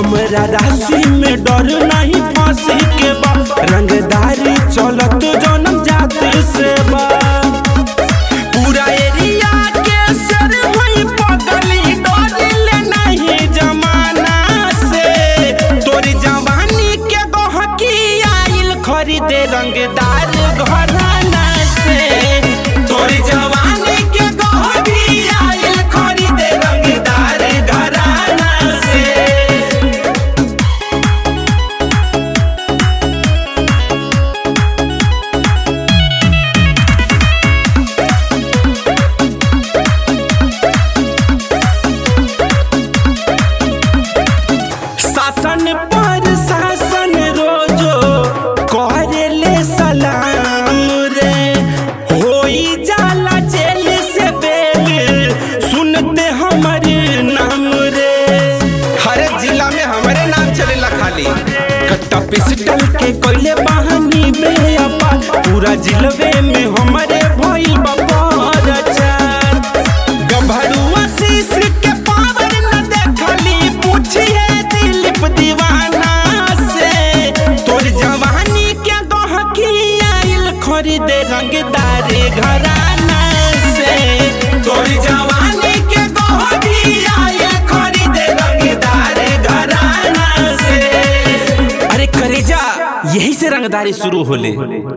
हमरा राशि में डर नहीं फांसी के बा रंगदारी चलत जनम जाति से बा पूरा एरिया के सर होई पगली डरिले नहीं जमाना से तोरी जवानी के गहकी आइल खरीदे रंगदार घराना से तोरी जवानी के गहकी आइल खरीदे रंगदार घराना से शासन पर शासन रोजो करेले सलाम रे होई जाला जेल से बेल सुनते हमर नाम रे हर जिला में हमारे नाम चलेला खाली कट्टा पिस्टल के कोयले बहानी में अपा पूरा जिलवे में हमारे भइल बापर चार गभरुआ शीश के पावर न देखली पूछिए दिलीप दीवाना से तोर जवानी के गहकी आइल खरीदे रंगदार घराना से तोर जवानी के गहकी आइल खरीदे रंगदार घराना से अरे करेजा यही से रंगदारी शुरू होले